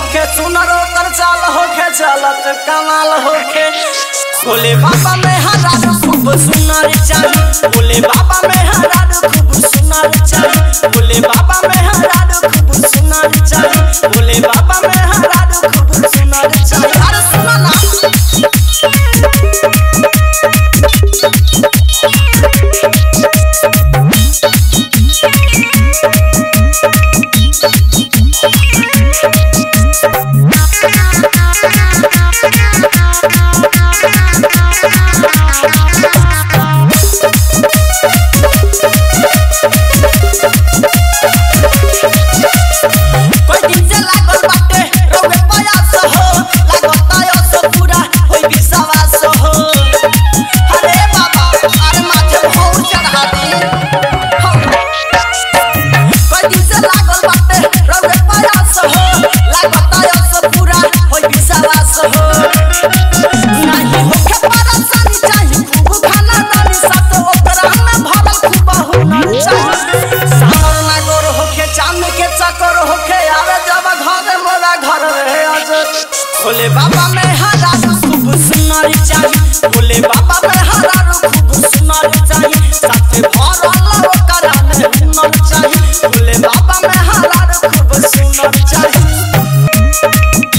होके सुनर ओकर चाल होके चलत कमाल होके भोले बाबा में हरारू खूब सुनर चाही भोले बाबा में हरारू खूब सुनर चाही भोले बाबा में हरारू खूब सुनर चाही भोले बाबा में हरारू खूब सुनर चाही अरे सुनो ना कोई दिन से लागल बाटे रउए प्रयास हो लागत आयस पूरा होई विश्वास हो अरे बाबा अरे माथे भौर चढ़ा दी कोई दिन से लागल बाटे रउए प्रयास हो लागत आयस पूरा होई विश्वास हो नाही होखे परेशानी चाही खूब खाना दानी साथ ओकरा में भरल खूब हुनर चाही सावर नागोर होखे चांद के चक्कर होखे आवे जब घर मोरा घर रहे आज भोले बाबा में हरारू खूब सुनर चाही भोले बाबा में हरारू खूब सुनर चाही साथे भरल ओकरा में हुनर चाही भोले बाबा में हरारू खूब सुनर चाही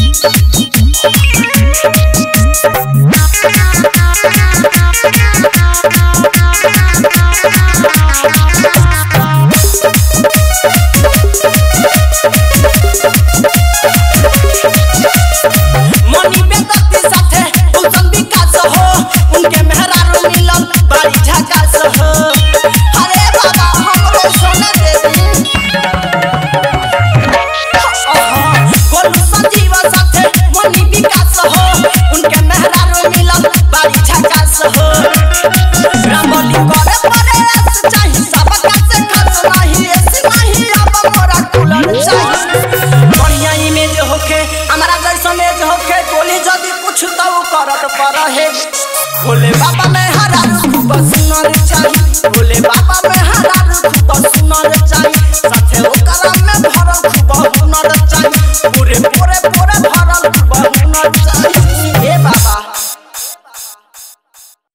मनी बेदती साथे उल्सन विकास हो उनके मेहरारू मिलन बड़ी झकास हो अरे बाबा हमरो सोने देवी गोलू संजीव साथे मनी विकास हो उनके मेहरारू मिलन बड़ी झकास हो रामली करे परे ऐस चाही सबका से खास नहीं ऐसे नहीं अब मोरा कुलर चाही बढ़िया इमेज होखे हमारा जैसन एज होखे गोली जदी कुछ तो करत पर है भोले बाबा में हरा खूब सुनर चाही भोले बाबा में हरा